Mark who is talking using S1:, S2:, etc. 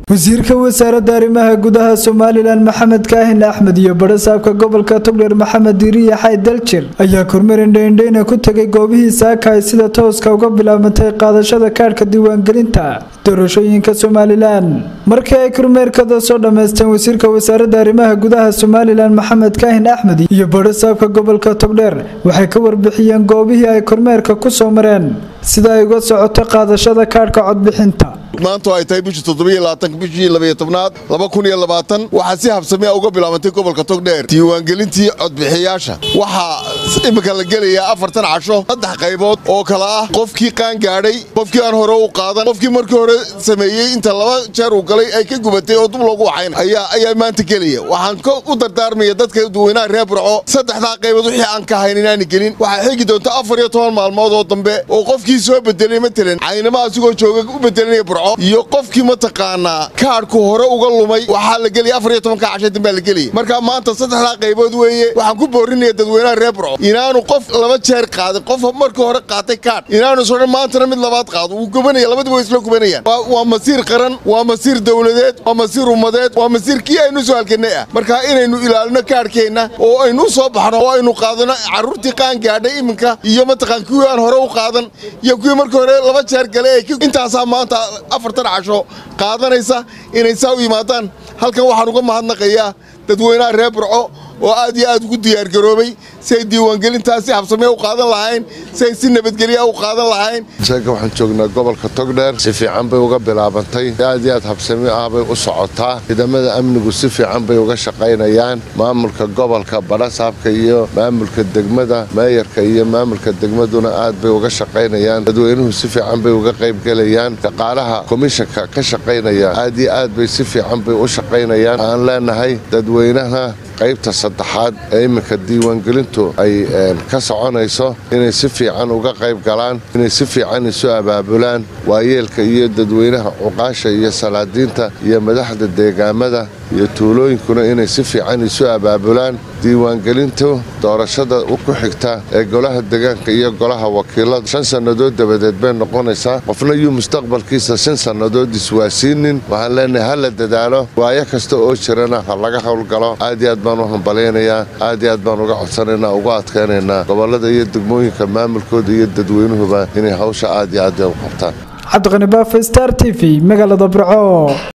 S1: wasiirka wasaaradda arrimaha gudaha somalilan maxamed kaahin axmed iyo barasaabka gobolka togdheer maxamed diiriya xay daljir ayaa kormeer indhaindhayna ku tegay goobihii saaka ay sida tooska uga bilaabantay qaadashada kaadhka diiwaangelinta doorashooyinka somalilan markii ay kormeerkada soo dhammaysteen wasiirka wasaaradda arrimaha gudaha somalilan maxamed kaahin axmed iyo barasaabka gobolka togdheer waxay ka warbixiyeen goobihii ay kormeerka ku soo mareen sida ay uga socoto qaadashada kaadhka codbixinta
S2: maantu ay tahay bishii toddobaiylabaatanka bishii labaiyo tobnaad laba kun iyo labaatan waxaa si habsamea uga bilaabantay gobolka togdheer diiwaangelintii codbixiyaasha waxaa iminka la gelayaa afartan casho saddex qaybood oo kale ah qofkii qaan gaadhay qofkii aan hore u qaadan qofkii markii hore sameeyey inta laba jeer uu galay ay ka gubatay oo dub loogu waxayn ayaa maanta gelaya waxaan u dardaarmaya dadka dadweynaha reer burco saddexdaa qaybood wixii aan ka hayn inaani gelin waxaa xigi doonta afar iyo toban maalmood oo dambe oo qofkii soo bedelay matalan caynama asigoo jooga u bedelanaya burco iyo qofkii mataqaanaa kaadhku hore uga lumay waxaa la gelaya afar iyo tobanka casha dambaa la gelaya marka maanta saddexdaa qaybood weeye waxaan ku boorinaya dadweynaha reer burco inaanu qof laba jeer qaadin qof markii hore qaatay kaadh inaanu sodhan maantana mid labaad qaado wuu gubanaya labadiba way isla gubanayaan waa masiir qaran waa masiir dowladeed waa masiir ummadeed waa masiir kii aynu soo halkanay ah marka inaynu ilaalino kaadhkeenna oo aynu u soo baxno oo aynu qaadano carruurtii qaan gaadhay iminka iyo mataqaan kuwii aan hore u qaadan iyo kuwii markii hore laba jeer galay intaasaa maanta afartan casho qaadanaysa inay saa u yimaadaan halkan waxaan uga mahadnaqayaa dadweynaha reer burco oo aad iyo aad ugu diyaargaroobay si ay diiwaangelintaas si habsamee u qaadan lahayn si ay si nabadgelya u qaadan lahayn
S3: sheeka waxaan joognaa gobolka togdheer si fiican bay uga bilaabantay aad iyo aad habsami ah bay u socotaa ciidamada amnigu si fiican bay uga shaqaynayaan maamulka gobolka badhasaabka iyo maamulka degmada meeyarka iyo maamulka degmaduna aad bay uga shaqaynayaan dadweynuhu si fiican bay uga qaybgelayaan shaqaalaha komishanka ka shaqaynaya aad iyo aad bay si fiican bay u shaqaynayaan aan leenahay dadweynaha qaybta saddexaad ee iminka diiwaangelintu ay ka soconayso inay si fiican uga qayb galaan inay si fiican isu abaabulaan waayeelka iyo dadweynaha cuqaasha iyo salaadiinta iyo madaxda deegaamada iyo tuulooyinkuna inay si fiican isu abaabulaan diiwaangelintu doorashada ku xigta ee golaha degaanka iyo golaha wakiilada shan sannadood dabadeed bay noqonaysaa qofna yuu mustaqbalkiisa shan sannadood iswaasiinin waxaan leenahay ha la dadaalo waayo kasta oo jirana ha laga howlgalo aad iyo aad baan u hambalaynayaa aad iyo aad baan uga codsanaynaa uga adkaynaynaa gobollada iyo degmooyinka maamulkooda iyo dadweynuhuba inay hawsha aad iyo aad u qabtaan
S1: cabdiqani baafe star t v magaalada burco